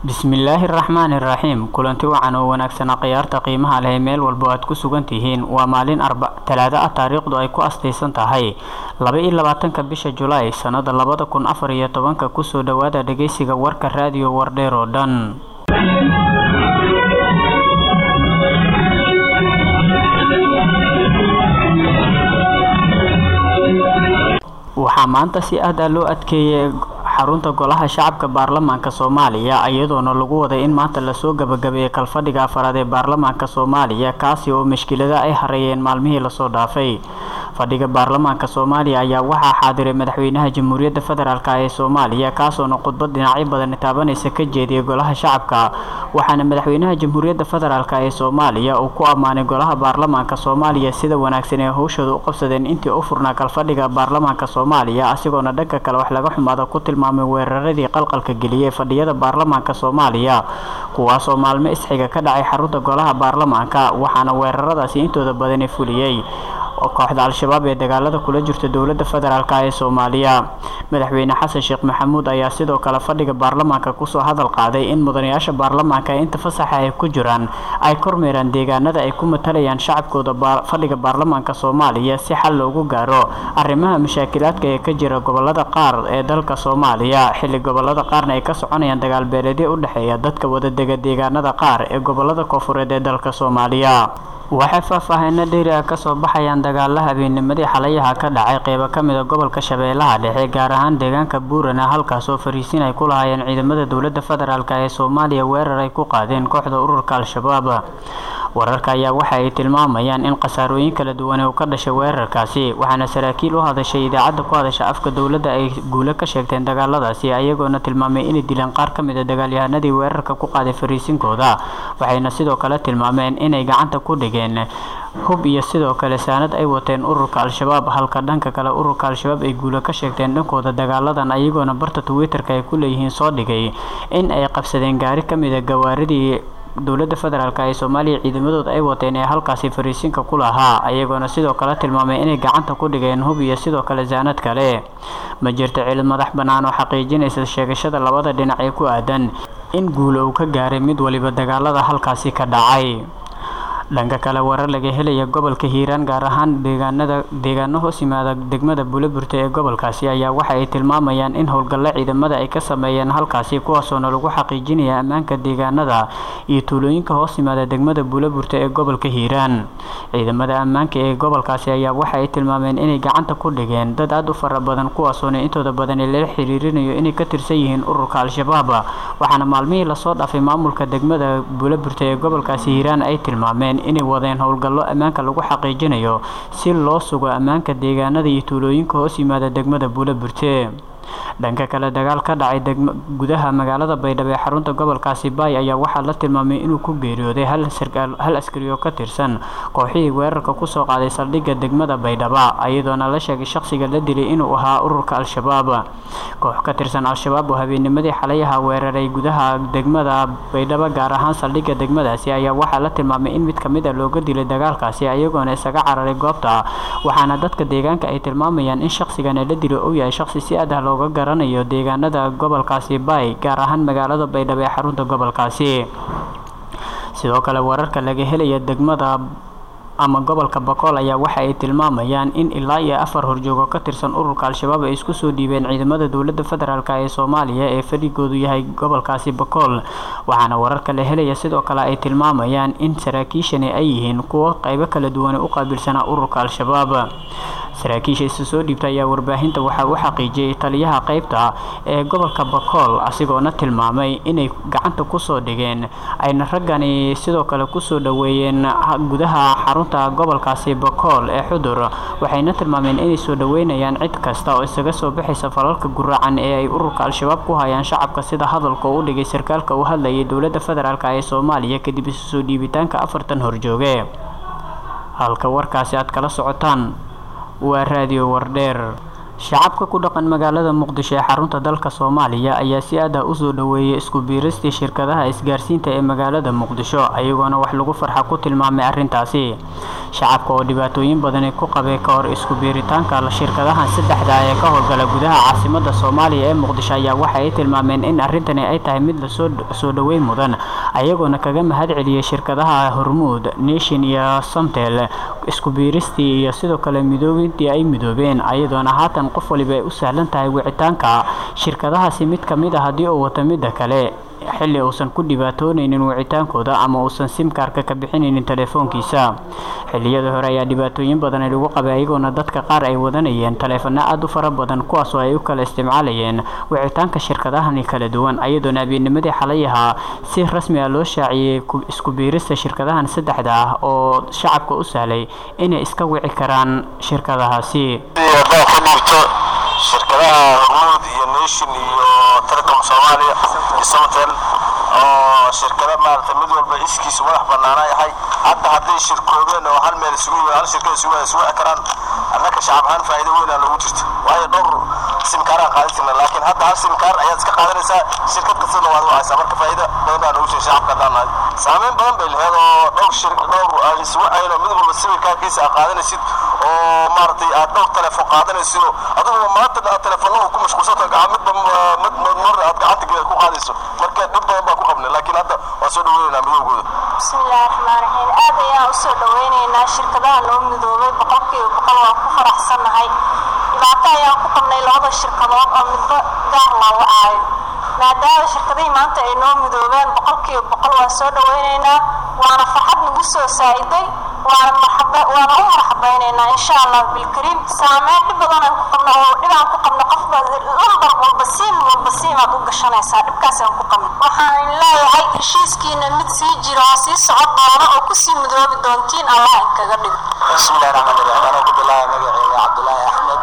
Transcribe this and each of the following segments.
bismillaahi raxmaani raxiim kulanti wacan oo wanaagsana khiyaarta qiimaha leh meel walbo aad ku sugan tihiin waa maalin talaado ah taariikhdu ay ku astaysan tahay laba iyo labaatanka bisha julaay sannada labada kun afar iyo tobanka kusoo dhowaada dhegeysiga warka raadiyo wardheer oo dhan waxaa maanta si aada loo adkeeyay xarunta golaha shacabka baarlamaanka soomaaliya iyadoona lagu waday in maanta lasoo gabagabeeyey kalfadhiga afaraad ee baarlamaanka soomaaliya kaasi oo mashkilada ay hareeyeen maalmihii lasoo dhaafay fadhiga baarlamaanka soomaaliya ayaa waxaa xaadiray madaxweynaha jamhuuriyadda federaalk ee soomaaliya kaasoona khudbad dhinacyo badan taabanaysa ka jeediyay golaha shacabka waxaana madaxweynaha jamhuuriyadda federaalk ee soomaaliya uu ku ammaanay golaha baarlamaanka soomaaliya sida wanaagsan ee howshooda u qabsadeen intii u furnaa kalfadhiga baarlamaanka soomaaliya asigoona dhanka kale wax laga xumaada ku tilmaamay weeraradii qalqalka geliyey fadhiyada baarlamaanka soomaaliya kuwaasoo maalmo isxiga ka dhacay xarunta golaha baarlamaanka waxaana weeraradaasi intooda badani fuliyey kooxda al-shabaab ee dagaalada kula jirta dowladda federaalk ee soomaaliya madaxweyne xasan sheekh maxamuud ayaa sidoo kale fadhiga baarlamaanka kusoo hadal qaaday in mudanayaasha baarlamaanka ee inta fasaxa ay ku jiraan ay kormeeraan deegaanada ay ku matalayaan shacabkooda fadhiga baarlamaanka soomaaliya si xal loogu gaaro arrimaha mashaakilaadka ee ka jira gobolada qaar ee dalka soomaaliya xilli gobolada qaarna ay ka soconayaan dagaalbeeleedyo u dhexeeya dadka wadadega deegaanada qaar ee gobolada koofureed ee dalka soomaaliya waxay faahfaahiino dheeri ah kasoo baxayaan dagaala habeennimadii xalayaha ka dhacay qeybo ka mida gobolka shabeellaha dhexe gaar ahaan deegaanka buurana halkaas oo fariisiin ay ku lahaayeen ciidamada dowladda federaalk ee soomaaliya weerar ay ku qaadeen kooxda ururka al-shabaab wararka ayaa waxa ay tilmaamayaan in khasaarooyin kala duwan uu ka dhashay weerarkaasi waxaana saraakiil u hadashay idaacadda ku hadasha afka dowladda ay guulo ka sheegteen dagaaladaasi ayagoona tilmaamay inay dileen qaar ka mida dagaalyahanadii weerarka ku qaaday fariisinkooda waxayna sidoo kale tilmaameen inay gacanta ku dhigeen hub iyo sidoo kale saanad ay wateen ururka al-shabaab halka dhanka kale ururka al-shabaab ay guulo ka sheegteen dhankooda dagaaladan ayagoona barta twitter-ka ay ku leeyihiin soo dhigay in ay qabsadeen gaari ka mida gawaaridii dowladda federaalk ee soomaaliya ciidamadooda ay wateen ee halkaasi fariisinka ku lahaa ayagoona sidoo kale tilmaamay inay gacanta ku dhigeen hub iyo sidoo kale saanad kale ma jirto cilid madax bannaan oo xaqiijinaysa sheegashada labada dhinac ee ku aadan in guulo uu ka gaaray mid waliba dagaalada halkaasi ka dhacay dhanka kale warar laga helaya gobolka hiiraan gaar ahaan deegaanada deegaano hoos yimaada degmada buulaburta ee gobolkaasi ayaa waxa ay tilmaamayaan in howlgallo ciidamada ay ka sameeyeen halkaasi kuwaasoona lagu xaqiijinaya ammaanka deegaanada iyo tuulooyinka hoos yimaada degmada buulaburta ee gobolka hiiraan ciidamada ammaanka ee gobolkaasi ayaa waxa ay tilmaameen inay gacanta ku dhigeen dad aada u fara badan kuwaasoona intooda badani lala xiriirinayo inay ka tirsan yihiin ururka al-shabaab waxaana maalmihii lasoo dhaafay maamulka degmada buulaburta ee gobolkaasi hiiraan ay tilmaameen inay wadeen howlgallo ammaanka lagu xaqiijinayo si loo sugo ammaanka deegaanada iyo tuulooyinka hoos yimaada degmada buulaburte dhanka kale dagaal ka dhacay gudaha magaalada baydhabo ee xarunta gobolkaasi baay ayaa waxaa la tilmaamay inuu ku geeriyooday hal askari oo ka tirsan kooxihii weerarka kusoo qaaday saldhigga degmada baydhaba iyadoona la sheegay shaqsiga la dilay inuu ahaa ururka al-shabaab koox ka tirsan al-shabaab oo habeennimadii xalayaha weeraray gudaha degmada baydhabo gaar ahaan saldhigga degmadaasi ayaa waxaa la tilmaamay in mid kamid a looga dilay dagaalkaasi iyagoona isaga cararay goobta waxaana dadka deegaanka ay tilmaamayaan in shaqsigana la dilo uu yahay shaqsi si adah looga garanayo deegaanada gobolkaasi baay gaar ahaan magaalada baydhabo ee xarunta gobolkaasi sidoo kale wararka laga helaya degmada ama gobolka bakool ayaa waxa ay tilmaamayaan in ilaa iyo afar horjoogo ka tirsan ururka al-shabaab ay isku soo dhiibeen ciidamada dowladda federaalk ee soomaaliya ee fadhigoodu yahay gobolkaasi bakool waxaana wararka la helaya sidoo kale ay tilmaamayaan in saraakiishani ay yihiin kuwo qaybo kala duwan u qaabilsanaa ururka al-shabaab saraakiisha isa soo dhiibta ayaa warbaahinta waxaa u xaqiijiyay taliyaha qaybta ee gobolka bakool asigoona tilmaamay inay gacanta kusoo dhigeen ayna raggani sidoo kale kusoo dhoweeyeen gudaha xarunta gobolkaasi bakool ee xudur waxayna tilmaameen inay soo dhoweynayaan cid kasta oo isaga soo baxaysa falalka guracan ee ay ururka al-shabaab ku hayaan shacabka sida hadalka u dhigay sarkaalka u hadlayay dowladda federaalk ee soomaaliya kadib isu soo dhiibitaanka afartan horjooge halka warkaasi aad kala socotaan waa raadiyo wardheer shacabka ku dhaqan magaalada muqdisho ee xarunta dalka soomaaliya ayaa si aad ah usoo dhoweeyay isku biiristii shirkadaha isgaarsiinta ee magaalada muqdisho ayagoona wax lagu farxa ku tilmaamay arrintaasi shacabka oo dhibaatooyin badani ku qabay ka hor isku biiritaanka shirkadahan saddexda ee ka howlgala gudaha caasimada soomaaliya ee muqdisho ayaa waxa ay tilmaameen in arrintani ay tahay mid lasoo soo dhoweyn mudan ayagoona kaga mahad celiyay shirkadaha hormuud nation iyo somtel isku biiristii iyo sidoo kale midoobintii ay midoobeen ayadoona haatan qof waliba ay u sahlan tahay wicitaanka shirkadahaasi mid ka mid a haddii uu wato midda kale xilli uusan ku dhibaatoonaynin wicitaankooda ama uusan simkaarka ka bixinaynin telefoonkiisa xilliyada hore ayaa dhibaatooyin badan lagu qabay ayagoona dadka qaar ay wadanayeen taleefano aada u fara badan kuwaasoo ay u kala isticmaalayeen wicitaanka shirkadahani kala duwan ayadoona habeennimadii xalay ahaa si rasmi ah loo shaaciyey isku biirista shirkadahan saddexda ah oo shacabka u sahlay inay iska wici karaan shirkadahaasi shirkadaha hormuud iyo nation iyo telecom soomaaliya iyo somtel oo shirkada maarata mid walba iskiisu madax banaana yahay hadda hadday shirkoobeen oo hal meel isugu hal shirkada isugu isugu karaan annaka shacab ahaan faa'iido weyn aa noogu jirta waayo dhowr simkaaraan qaadatina laakiin hadda hal simkaar ayaad iska qaadanaysaa shirkad kastana waad wacaysaa marka faa'iido badan baa noogu jirta shacabka haddaan nahay saameyn badan bay laheed oo dhowr shir dhowr aan isugu cayno mid walba sawirkaarkiisa aad qaadanaysid oo maaragtay aad dhowr telefoon qaadanaysid adigoo maanta telefoonada ku mashquulsanta midba mid mar aad gacanta ku qaadayso marka dhib badan baa ku qabnay laakiin hadda waa soo dhaweynaynaa midoogooda bismillahi raxmaan raxiim aad ayaan usoo dhaweynaynaa shirkadaha noo midoobay boqolkiiba boqol waan ku faraxsannahay dhibaato ayaan ku qabnay labada shirkadood oo midba gaar laa wacaayo maadaama shirkadihii maanta ay noo midoobeen boqolkiiba boqol waan soo dhaweynaynaa waana farxad nagu soo saa'iday waana waana u marxabaynaynaa insha allah bilkariim saameyn dhib badan aan ku qabno oo dhibaan ku qabno qofba lambar walba siim walba siimaad u gashanaysaa dhibkaasaan ku qabno waxaan leeyahay heshiiskiina mid sii jira oo sii socon doona oo kusii midoobi doontiin allah inkaga dhigo bismillahi raxmaan raxiim anoo ku bilaaya magaceyga cabdulaahi axmed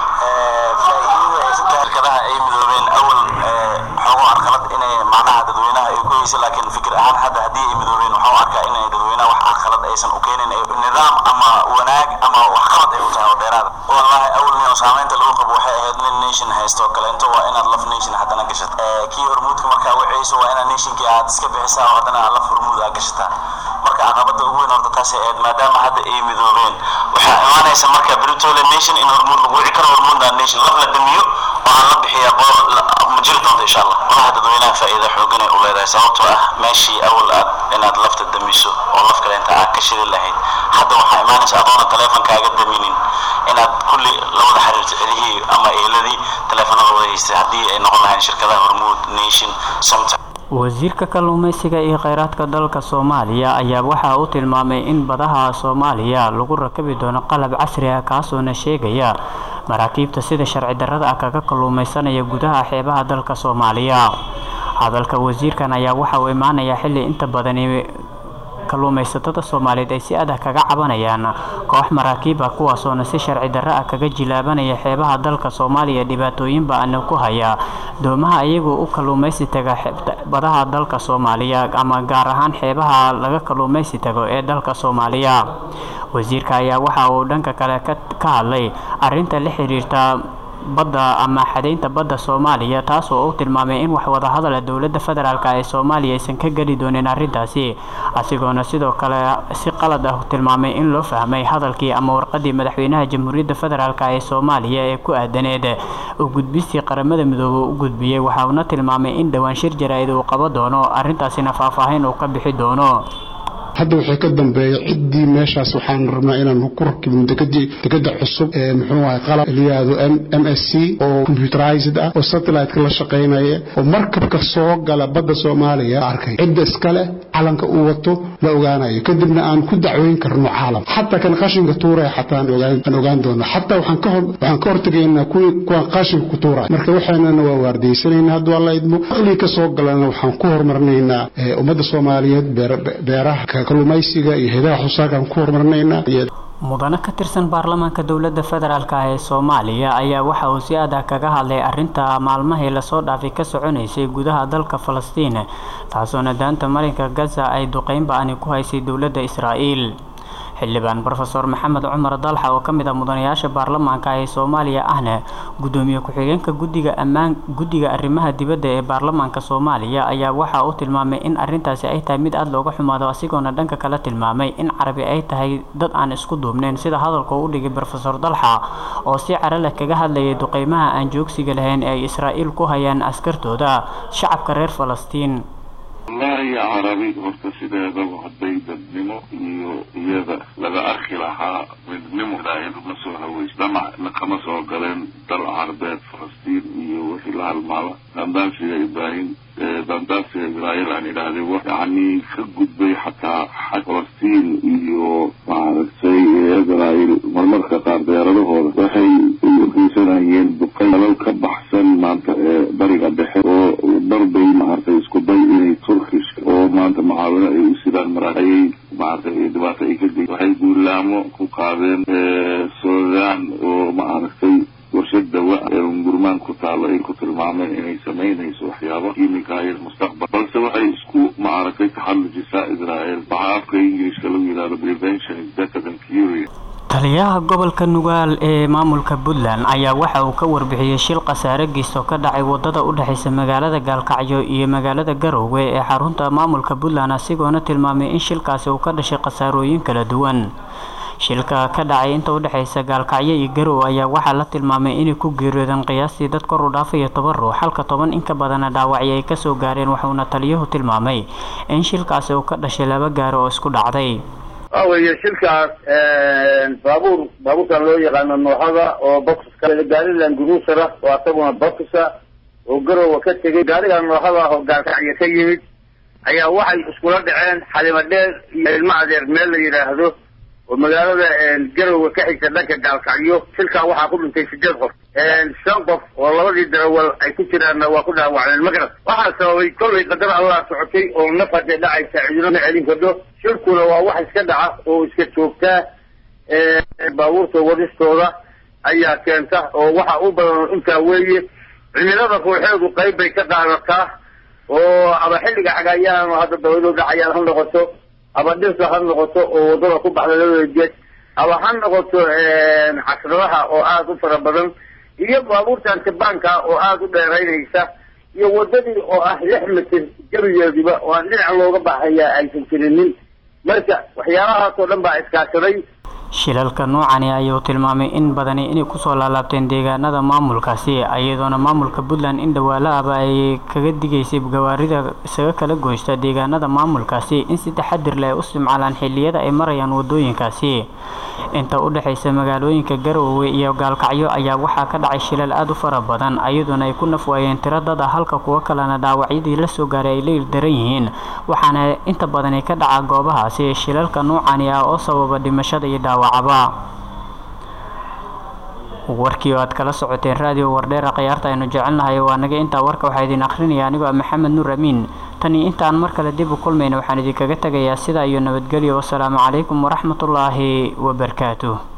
faa'iidada ee saddex shirkadaha ay midoobeen awal xoogo arqalad inay macnaha dadweynaha ay ku haysa laakiin fikir ahaan hadda haddii ay midoobeen waxaan u arkaa inay dadweynaha wax arqalad aysan u keenin nidaam ama wanaag ama wax qalad ay u tahay oo dheeraada wallahi awal nin oo saamaynta lagu qabo waxay ahayd nin nation haysto kaleento waa inaad laf nation haddana gashat kii hormuudka markaa wacayso waa inaad nationkii aad iska bixisaa oo haddana laf hormuud aad gashataa marka caqabada ugu weyn horta taasay ahayd maadaama hadda ay midoobeen waxaa imaanaysa marka britole nation in hormuud lagu wici karo hormuudna nation laf la damiyo waxaan la bixiyaa ma jiri doonta insha allah walaha dadweynaha faa'iida xoogan ay u leedahay sababtoo ah meeshii awal aad inaad lafta damiso oo laf kale inta aad ka shiri lahayd hadda waxaa imaanaysa adoona taleefonkaaga daminin inaad kulli la wada xiriirto celihii ama eeladii taleefanada wada haystay haddii ay noqon lahayn shirkadaha hormuud nation somta wasiirka kalluumeysiga iyo kheyraadka dalka soomaaliya ayaa waxa uu tilmaamay in badaha soomaaliya lagu rakabi doono qalab casri ah kaasoona sheegaya maraakiibta sida sharci darrada ah kaga kalluumeysanaya gudaha xeebaha dalka soomaaliya hadalka wasiirkan ayaa waxa uu imaanayaa xilli inta badani kalluumaysatada soomaaliyeed ay si adag kaga cabanayaan koox maraakiib ah kuwaasoona si sharci darro ah kaga jilaabanaya xeebaha dalka soomaaliya dhibaatooyin ba-ana ku haya doomaha iyagoo u kalluumaysi taga badaha dalka soomaaliya ama gaar ahaan xeebaha laga kalluumaysi tago ee dalka soomaaliya wasiirka ayaa waxa uu dhanka kale ka hadlay arinta la xiriirta badda ama xadaynta badda soomaaliya taasoo uu tilmaamay in wax wadahadala dowladda federaalk ee soomaaliya aysan ka geli doonin arrintaasi asigoona sidoo kale si qalad ah tilmaamay in loo fahmay hadalkii ama warqadii madaxweynaha jamhuuriyadda federaalk ee soomaaliya ee ku aadaneed u gudbistii qaramada midoobe u gudbiyey waxauna tilmaamay in dhowaan shir jaraa'id uu qabo doono arrintaasina faahfaahin uu ka bixi doono hadda waxay ka dambeeya ciddii meeshaas waxaan rabnaa inaan ku rakibno dekada cusub ee muxuu ahay qalab liyaado m s c oo computerized ah oo satellite-ka la shaqaynaya oo markabka soo gala badda soomaaliya arkay cidda iskale calanka uu wato la ogaanayo kadibna aan ku dacweyn karno caalam xataa kan qashinka tuuraya xataa aan ogaan doono xataa waxaan ka hortegaynaa kuwaan qashinka ku tuuraya marka waxaanana waa waardaysanaynaa hadduu alla idmo ilii ka soo galana waxaan ku horumarinaynaa ummadda soomaaliyeed beeraha kalluumaysiga iyo heedaha xusaarkaan ku horumarinaynaa mudane ka tirsan baarlamaanka dowladda federaalk ah ee soomaaliya ayaa waxa uu si adag kaga hadlay arinta maalmahii lasoo dhaafay ka soconaysay gudaha dalka falastiin taasoona daanta marinka gaza ay duqeyn ba-ani ku haysay dowladda israa'iil xildhibaan rofeor maxamed cumar dalxa oo kamid ah mudanayaasha baarlamaanka ee soomaaliya ahna gudoomiye ku-xigeenka gudiga ammaan guddiga arrimaha dibadda ee baarlamaanka soomaaliya ayaa waxa uu tilmaamay in arintaasi ay tahay mid aada looga xumaado asigoona dhanka kale tilmaamay in carabi ay tahay dad aan isku duubneyn sida hadalka u dhigay rofeor dalxa oo si caro leh kaga hadlayay duqeymaha aan joogsiga lahayn ee ay israa'iil ku hayaan askartooda shacabka reer falastiin wallaahi carabi horta sideedaba hadday dadnimo iyo iyada laga arki lahaa midnimo ilaahaydu ma soo haweys damacna kama soo galeen dal carbeed falastiin iyo wixii la halmaala dandaansiga ibraahim dandaansiga israa'iil aan idhaahday wax yacni ka gudbay xataa xaj falastiin iyo maaragtay israa'iil marmarka qaar deeradahooda waxay uxiisanayeen duqay dalal ka baxsan maanta ee bariga dhexe oo darbay maaragtay isku day inay turkish oo maanta mucaawino ay u sidaan mara ayay maaragtay dhibaato ay ka dig waxay guulaamo ku qaadeen suudaan oo maaragtay warshad dawa ee ungurmaan ku taalo ay ku tilmaameen inay samaynayso waxyaaba kiimikaayo mustaqbal balse waxay isku maaragtay taxallujisaa israel waxaa afka ingiliishka lagu yidhahdo prevention is better than cure taliyaha gobolka nugaal ee maamulka puntland ayaa waxa uu ka warbixiyey shil khasaare geysto ka dhacay wadada u dhexeysa magaalada gaalkacyo iyo magaalada garowe ee xarunta maamulka puntland asigoona tilmaamay in shilkaasi uu ka dhashay khasaarooyin kala duwan shilka ka dhacay inta u dhexeysa gaalkacyo iyo garowe ayaa waxaa la tilmaamay inay ku geeriyoodeen qiyaastii dad kor u dhaafaya toban ruux halka toban in ka badana dhaawacyo ay kasoo gaareen wuxuuna taliyuhu tilmaamay in shilkaasi uu ka dhashay laba gaari oo isku dhacday waxa weeye shilkaas baabuur baabuurkan loo yaqaano nooxada oo boxka gaarilan guruusara oo asaguna boxa oo garowa ka tegay gaarigan nooxada ah oo gaalkacyo ka yimid ayaa waxay iskula dhaceen xalimo dheer iyo ilmo adeer meel la yidhaahdo oo magaalada garowe ka xigta dhanka gaalkacyo shilkaa waxaa ku dhintay sideed qof shan qof oo labadii darawal ay ku jiraanna waa ku dhaawacdeen magarat waxaa sababay kollay qadar allah socotay oo naf hadee dhacaysa cidino ma celin kardo shilkuna waa wax iska dhaca oo iska joogtaa baabuurta wadistooda ayaa keenta oo waxa u badan intaa weeye cimilada ruuxeedu qayb bay ka qaadataa oo aba xilliga xagaayaan oo hadda dawlado dhacayaan ha noqoto aba dhirta ha noqoto oo wadada ku baxda labada jeed aba ha noqoto casradaha oo aada u fara badan iyo baabuurtan tibaanka oo aada u dheeraynaysa iyo wadadii oo ah lix mitir jabigeediba oo aan dhinac looga baxayaa aysan jirinin marka waxyaalahaasoo dhan baa iskaashaday shilalka noocani ayuu tilmaamay in badani inay kusoo laalaabteen deegaanada maamulkaasi iyadoona maamulka puntland in dhawaalaaba ay kaga digaysay gawaarida isaga kala goysta deegaanada maamulkaasi in si taxadir leh ay u isticmaalaan xiliyada ay marayaan wadooyinkaasi inta u dhexeysa magaalooyinka garowe iyo gaalkacyo ayaa waxaa ka dhacay shilal aada u fara badan iyadoona ay ku nafwaayeen tiro dada halka kuwo kalena dhaawacyadii lasoo gaaray ay la ildaran yihiin waxaana inta badani ka dhaca goobahaasi shilalka noocani ah oo sababa dhimashada iyo dhaawacaba warkii oo aad kala socoteen raadiyo wardheera khiyaarta aynu jecelnahay waa naga intaa warka waxaa idin akhrinaya anigoo maxamed nuur amiin tani intaan mar kale dib u kulmayna waxaan idinkaga tegayaa sidaa iyo nabadgelyo wasalaamu calaykum waraxmatullaahi wabarakaatuh